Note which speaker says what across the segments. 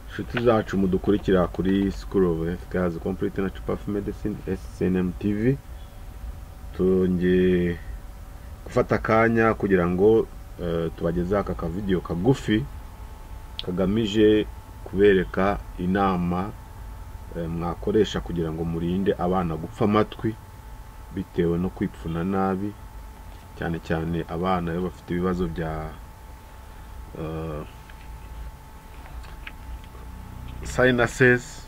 Speaker 1: inshuti zacu mudukurikira kuri school of health care complete na cupa of medicine SNM TV twongeye gufata akanya kugira ngo eh, tubagezeho aka kavideyo kagufi kagamije kubereka inama eh, mwakoresha kugira ngo murinde abana gupfa amatwi bitewe no kwipfuna nabi cyane cyane abana iyo bafite ibibazo bya eh, sinuses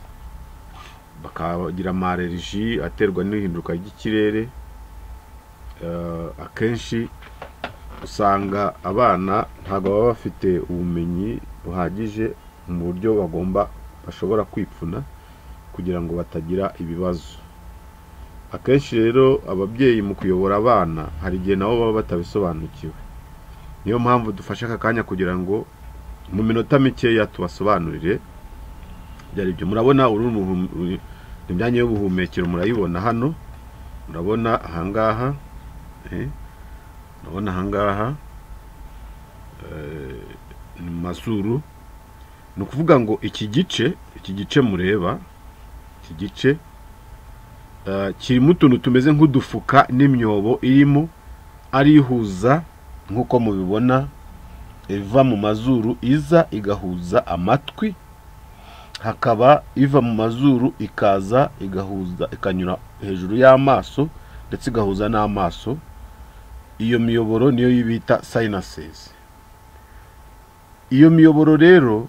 Speaker 1: bakagira amareriji aterwa n'ihinduka ry'ikirere Eh, akenshi usanga abana ntabwo baba bafite ubumenyi buhagije mu buryo bagomba bashobora kwipfuna kugira ngo batagira ibibazo akenshi rero ababyeyi mu kuyobora abana hari igihe nabo baba batabisobanukiwe niyo mpamvu dufashe aka kanya kugira ngo mu minota mikeya tubasobanurire byari ibyo murabona uru ni ubuhum- uru- ni imyanya y'ubuhumekero murayibona hano murabona ahangaha eh, murabona ahangaha eh, ni mu mazuru ni ukuvuga ngo iki gice iki gice mureba iki gice eh, kirimo utuntu tumeze nk'udufuka n'imyobo irimo arihuza nk'uko mubibona iva mu mazuru iza igahuza amatwi hakaba iva mu mazuru ikaza igahuza ikanyura hejuru y'amaso ndetse igahuza n'amaso iyo miyoboro niyo bita sinuses iyo miyoboro rero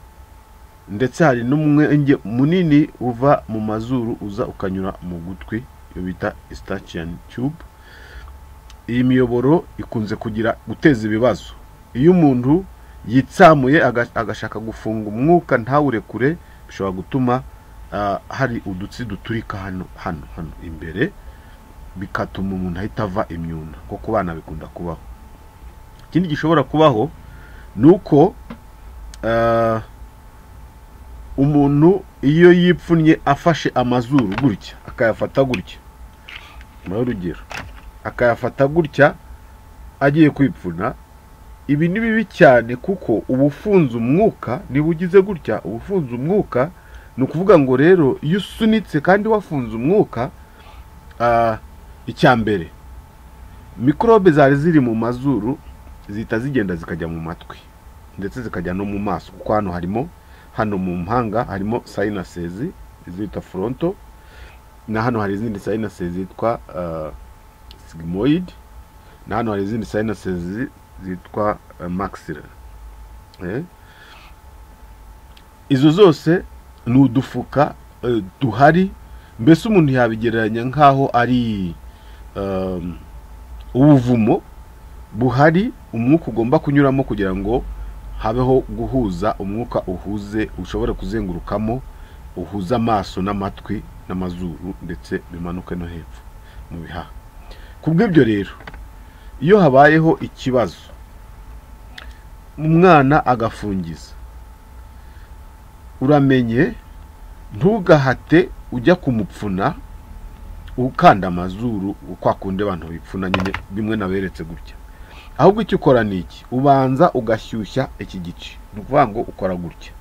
Speaker 1: ndetse hari n'umwenge munini uva mu mazuru uza ukanyura mu gutwi iyo bita eustachian tube iyi miyoboro ikunze kugira guteza ibibazo iyo umuntu yitsamuye aga- agashaka gufunga umwuka ntawurekure bishobora gutuma ah, hari udutsi duturika hano hano hano imbere bigatuma umuntu ahita ava imyuna nko ku bana bikunda kubaho ikindi gishobora kubaho ni uko ah, umuntu iyo yipfunnye afashe amazuru gutya akayafata gutya muri urugero akayafata gutya agiye kwipfuna ibi ni bibi cyane kuko uba ufunze umwuka niba ugize gutya uba ufunze umwuka ni ukuvuga ngo rero iyo usunitse kandi wafunze umwuka ah, icya mbere mikorobe zari ziri mu mazuru zihita zigenda zikajya mu matwi ndetse zikajya no mu maso kuko hano harimo hano mu mpanga harimo sinuses izita fronto na hano hari izindi sinuses zitwa ah, sigmoid na hano hari izindi sinuses zi- zitwa eh, maxillary Eh? izo zose ni udufuka eh, duhari mbese umuntu yabigereranya nk'aho ari um, ubuvumo buhari umwuka ugomba kunyuramo kugira ngo habeho guhuza umwuka uhuze ushobora kuzengurukamo uhuza amaso n'amatwi n'amazuru ndetse bimanuke no hepfo mu bihaha kubw'ibyo rero iyo habayeho ikibazo umwana agafungiza uramenye ntugahate ujya kumupfuna ukanda amazuru kwa kundi abantu bipfuna nyine bimwe naberetse gutya ahubwo icyo ukora ni iki ubanza ugashyushya iki gice ni ukuvuga ngo ukora gutya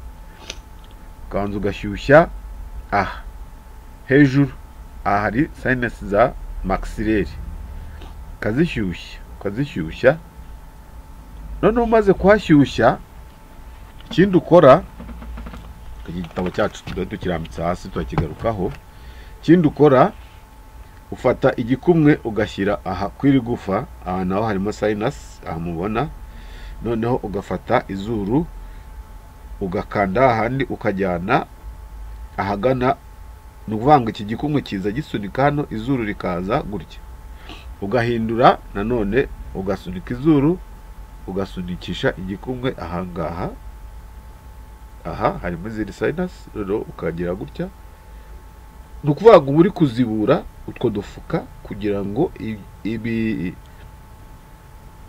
Speaker 1: ukabanza ugashyushya aha hejuru aha hari sinesi za maxillaire ukazishyushya ukazishyushya noneho umaze kuhashyushya ikindi ukora iki gitabo cyacu tuba tukirambitse hasi turakigarukaho ikindi ukora ufata igikumwe ugashyira aha kw'iri gufa aha naho harimo sayinasi aha mubona noneho ugafata izuru ugakanda ahandi ukajyana ahagana ni ukuvuga ngo iki gikumwe kiza gisunika hano izuru rikaza gutya ugahindura nanone ugasunika izuru ugasunikisha igikumwe ahangaha aha harimo izindi sinus noneho ukagira gutya ni ukuvuga ngo uba uri kuzibura utwo dufuka kugira ngo i- ibi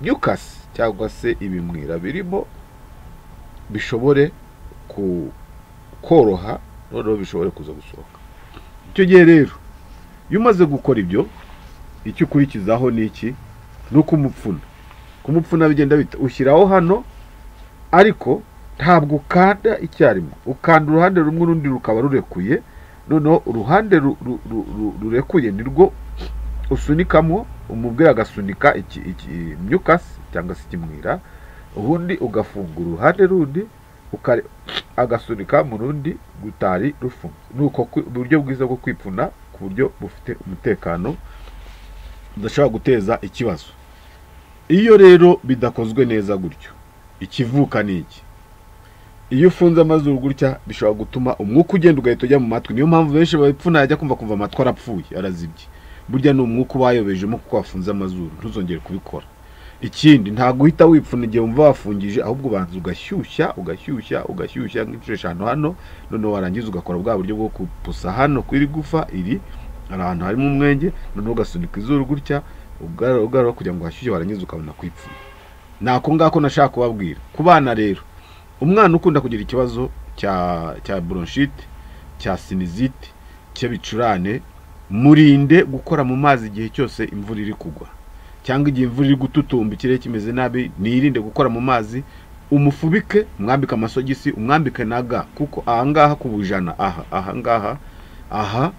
Speaker 1: nyukasi cyangwa se ibimwira birimo bishobore ku koroha noneho bishobore kuza gusohoka icyo gihe rero iyo umaze gukora ibyo icyo ukurikizaho ni iki ni ukumupfuna kumupfuna bigenda bita ushyiraho hano ariko ntabwo ukanda icyarimwe ukanda uruhande rumwe urundi rukaba rurekuye noneho uruhande ru- ru- ru- ru- rurekuye nirwo usunikamo umubwe agasunika iki- iki- imyukasi cyangwa se ikimwira ubundi ugafunga uruhande rundi ukare- agasunika mu rundi rutari rufunze ni uko kwi- uburyo bwiza bwo kwipfuna ku buryo bufite umutekano budashobora guteza ikibazo iyo rero bidakozwe neza gutyo ikivuka ni iki iyo ufunze amazuru gutya bishobora gutuma umwuka ugenda ugahita ujya mu matwi niyo mpamvu benshi babipfuna yajya kumva kumva amatwi arapfuye arazibye burya ni umwuka ubayobejemo kuko wafunze amazuru ntuzongere kubikora ikindi ntabwo uhita wipfuna igihe wumva wafungije ahubwo ubanza ugashyushya ugashyushya ugashyushya nk'inshuro eshanu hano noneho warangiza ugakora bwa buryo bwo kupusa hano kw'iri gufa iri hari ahantu harimo umwenge noneho ugasunika izuru gutya ugarura ugarura kugira ngo hashyushye warangiza ukabona kwipfuna ni ako ngako nashaka kubabwira ku bana rero umwana ukunda kugira ikibazo cya cya bronchite cya sinizite cy'ibicurane murinde gukora mu mazi igihe cyose imvura iri kugwa cyangwa igihe imvura iri gututumba ikirere kimeze nabi nirinde gukora mu mazi umufubike umwambike amasogisi umwambike na ga kuko ahangaha ku bujana aha ahangaha aha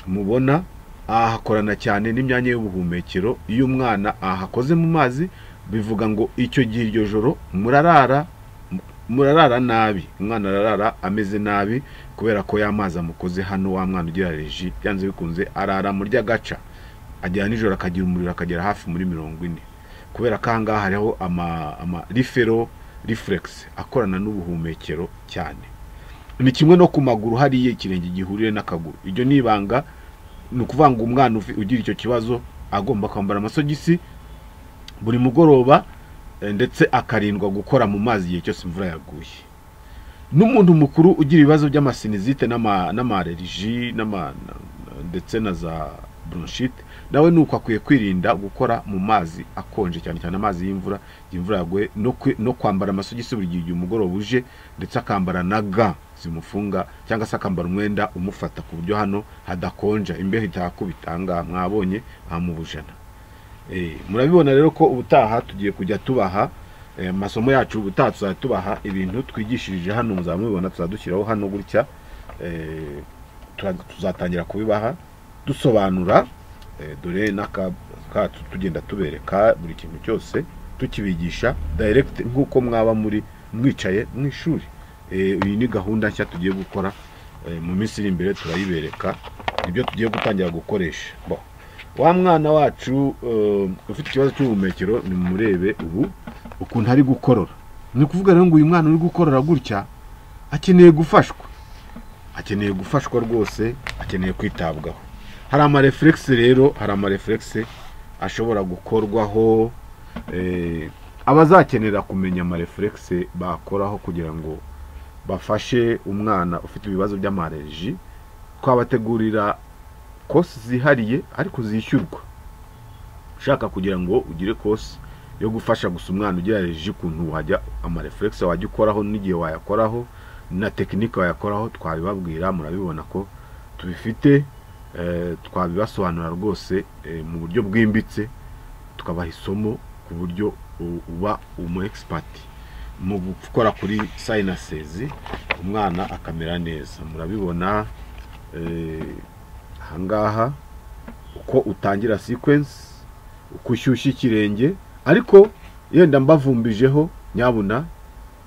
Speaker 1: mubona ahakorana cyane n'imyanya y'ubuhumekero iyo umwana ahakoze mu mazi bivuga ngo icyo gihe iryo joro murarara murarara nabi umwana ararara ameze nabi kubera ko ya mazi amukoze hano wa mwana ugira reji byanze bikunze arara murya agaca agera nijoro akagira umuriro akagera hafi muri mirongo ine kubera ko ahangaha hariho ama, ama rifero rifuregisi akorana n'ubuhumekero cyane ni kimwe no ku maguru hariya ikirenge gihuriye n'akaguru iryo ni ibanga ni ukuvuga ngo umwana ufi- ugira icyo kibazo agomba kwambara amasogisi buri mugoroba eh, ndetse akarindwa gukora mu mazi igihe cyose imvura yaguye n'umuntu mukuru ugira ibibazo by'amasinizite n'ama- n'amareriji n'ama- na- na- ndetse na za bronchite nawe ni uko akwiye kwirinda gukora mu mazi akonje cyane cyane amazi y'imvura igihe imvura yaguye no kwi- no kwambara amasogisi buri gihe igihe umugoroba uje ndetse akambara na ga zimufunga cyangwa se akambara umwenda umufata ku buryo hano hadakonja imbeho itahakubita aha ngaha mwabonye aha mu bujana Eh, murabibona rero ko ubutaha tugiye kujya tubaha eh, amasomo yacu ubutaha tuzajya tubaha ibintu twigishirije hano muzaba mubibona tuzajya dushyiraho hano gutya eh, tura- tuzatangira kubibaha dusobanura eh, dore n'akacu tugenda tubereka buri kintu cyose tukibigisha direct nk'uko mwaba muri mwicaye mu ishuri Eh, iyi ni gahunda nshya tugiye gukora eh, mu minsi iri imbere turayibereka nibyo tugiye gutangira gukoresha Bon. wa mwana wacu eh, ufite ikibazo cy'ubuhumekero nimurebe ubu ukuntu ari gukorora ni ukuvuga rero ngo uyu mwana uri gukorora gutya akeneye gufashwa akeneye gufashwa rwose akeneye kwitabwaho hari amareferegisi rero hari amareferegisi ashobora gukorwaho eh, abazakenera kumenya amareferegisi bakoraho kugira ngo bafashe umwana ufite ibibazo by'amareji twabategurira kosi zihariye ariko zishyurwa ushaka kugira ngo ugire kosi yo gufasha gusa umwana ugerageje ukuntu wajya amareferegisi wajya ukoraho n'igihe wayakoraho na tekinike wayakoraho twabibabwira murabibona ko tubifite eh, twabibasobanura rwose eh, mu buryo bwimbitse tukabaha isomo ku buryo u- uba umu egisipati mu gukora kuri sayinasezi umwana akamera neza murabibona eh, ahangaha uko utangira sikwensi uko ushyushya ikirenge ariko yenda mbavumbijeho nyabuna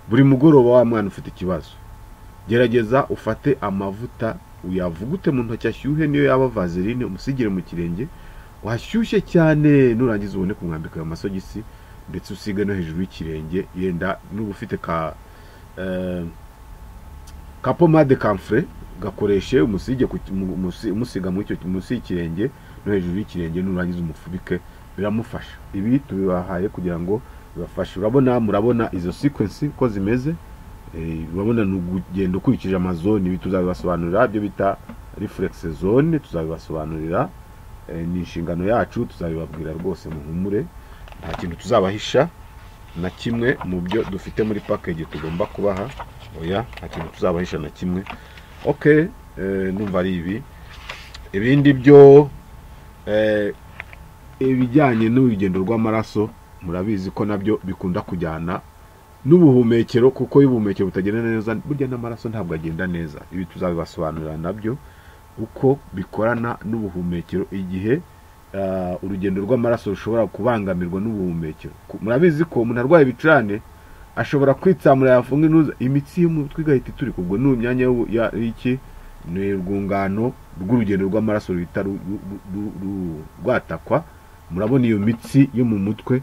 Speaker 1: buri mugoroba wa mwana ufite ikibazo gerageza ufate amavuta uyavugute mu ntoki ashyuhe niyo yaba vaseline umusigire mu kirenge wahashyushye cyane nurangiza ubone kumwambika ayo masogisi ndetse usige no hejuru y'ikirenge yenda nuba ufite ka eh, ka pomade kamfure gakoreshe umusige ku- mu- musi- umusiga muri icyo munsi y'ikirenge no hejuru y'ikirenge nurangiza umufubike biramufasha ibi tubibahaye kugira ngo bibafashe urabona murabona izo sequence uko zimeze Eh, urabona ni ugenda ukurikije amazone ibi tuzabibasobanurira ibyo bita reflex zone tuzabibasobanurira Eh, ni inshingano yacu tuzabibabwira rwose muhumure nta kintu tuzabahisha na kimwe mu byo dufite muri package tugomba kubaha oya nta kintu tuzabahisha na kimwe ok eh, numva ari ibi ibindi byo eh, ibijyanye n'urugendo rw'amaraso murabizi ko nabyo bikunda kujyana n'ubuhumekero kuko iyo ubuhumekero butagenda neza burya n'amaraso ntabwo agenda neza ibi tuzabibasobanurira nabyo uko bikorana n'ubuhumekero igihe ah, urugendo rw'amaraso rushobora kubangamirwa n'ubuhumekero Ku- murabizi ko umuntu arwaye ibicurane ashobora kwitsamura yafunga intuza imitsi y'umutwe igahita iturika ubwo ni imyanya y'ubu- ya- y'iki ni urwungano rw'urugendo rw'amaraso ruhita ru- ru- ru- ru- ru- rwatakwa murabona iyo mitsi yo mu mutwe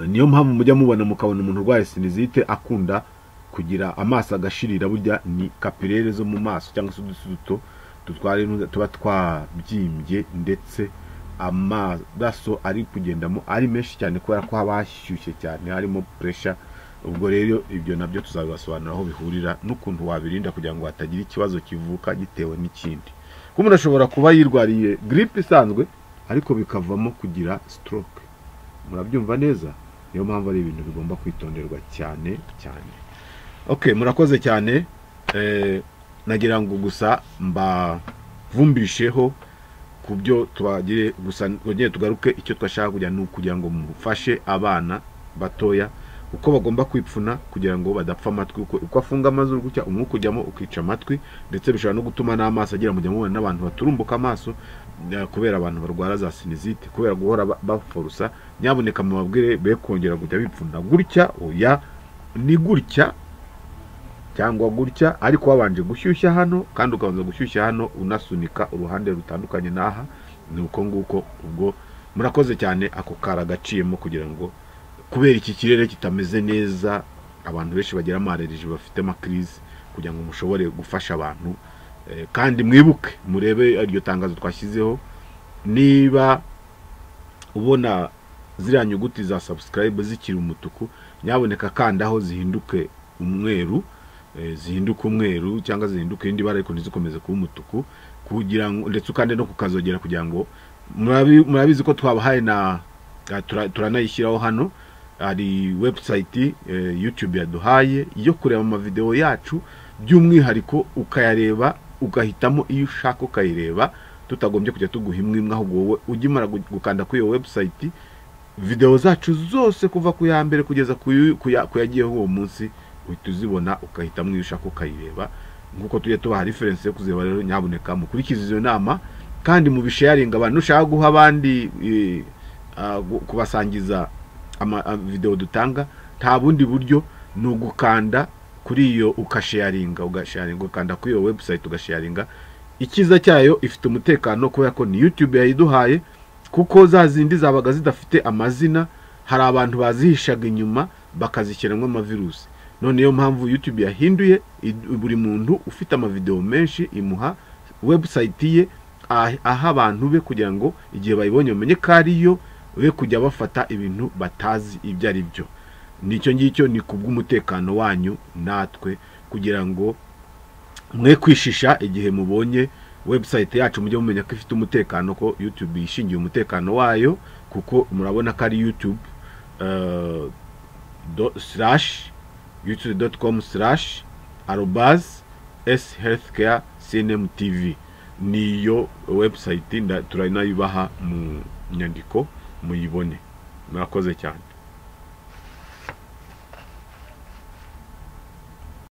Speaker 1: niyo mpamvu mujya mubona mukabona umuntu urwaye sinizite akunda kugira amaso agashirira burya ni kapilere zo mu maso cyangwa se uduti duto dutwara intuza tuba twabyimbye ndetse amaraso ari kugendamo ari menshi cyane kubera ko haba hashyushye cyane harimo puresha ubwo rero ibyo nabyo tuzabibasobanura aho bihurira n'ukuntu wabirinda kugira ngo hatagira ikibazo kivuka gitewe n'ikindi kuko umuntu ashobora kuba yirwariye giripe isanzwe ariko bikavamo kugira stroke murabyumva neza niyo mpamvu ari ibintu bigomba kwitonderwa cyane cyane okay murakoze cyane eh, nagira ngo gusa mbavumbisheho ku byo tubagire gusa twongere tugaruke icyo twashaka kugira ni ukugira ngo mufashe abana batoya uko bagomba kwipfuna kugira ngo badapfa amatwi uko, uko afunga amazuru gutya umwuka ujyamo ukica amatwi ndetse bishobora no gutuma n'amaso agira mujya mubona n'abantu baturumbuka amaso eh, kubera abantu barwara za sinizite kubera guhora ba- baforusa nyaboneka mubabwire be kongera kujya bipfunda gutya oya ni gutya cyangwa gutya ariko wabanje gushyushya hano kandi ukabanza gushyushya hano unasunika uruhande rutandukanye n'aha ni uko nguko ubwo murakoze cyane ako kari agaciyemo kugira ngo kubera iki kirere kitameze neza abantu benshi bagira amarereje bafite amakirizi kugira ngo mushobore gufasha abantu Eh, kandi mwibuke murebe iryo tangazo twashyizeho niba ubona ziriya nyuguti za subscribe zikiri umutuku nyaboneka kandaho zihinduke umweru eh, zihinduke umweru cyangwa zihinduke irindi bara ariko ntizikomeze kuba umutuku kugira ngo ndetse ukande no kukazogera kugira ngo murabi- murabizi ko twabahaye na ah, tura- turanayishyiraho hano hari website eh, youtube yaduhaye yo kureba amavideo yacu by'umwihariko ukayareba ugahitamo iyo ushaka ukayireba tutagombye kujya tuguha imwe imwe ahubwo wowe ugimara gu- gukanda kuri iyo website video zacu zose kuva ku ya mbere kugeza ku yu- ku ya- ku yagiyeho uwo munsi uhita uzibona ugahitamo iyo ushaka ukayireba nk'uko tujya tubaha referensi yo kuzireba rero nyaboneka mukurikize izo nama kandi mu bisharinga abantu nushaka guha abandi eh, ah, gu- kubasangiza ama ah, video dutanga nta bundi buryo ni ugukanda kuri iyo ukasharinga ugasharinga ukanda kuri iyo website ugasharinga ikiza cyayo ifite umutekano kubera ko ni youtube yayiduhaye kuko za zindi zabaga zidafite amazina hari abantu bazihishaga inyuma bakazishyiramo amavirusi none niyo mpamvu youtube yahinduye i- buri muntu ufite amavideo menshi imuha website ye ah- aha abantu be kugira ngo igihe bayibonye bamenye ko ariyo be kujya bafata ibintu batazi ibyo ari byo nicyo ngicyo ni ku bw'umutekano wanyu natwe kugira ngo mwe kwishisha igihe mubonye website yacu mujye mumenya ko ifite umutekano ko youtube yishingiye umutekano wayo kuko murabona ko ari youtube eh, do- slash youtube.com slash arobas s healthcare cnm tv niyo website nda- turanayibaha mu nyandiko muyibone murakoze cyane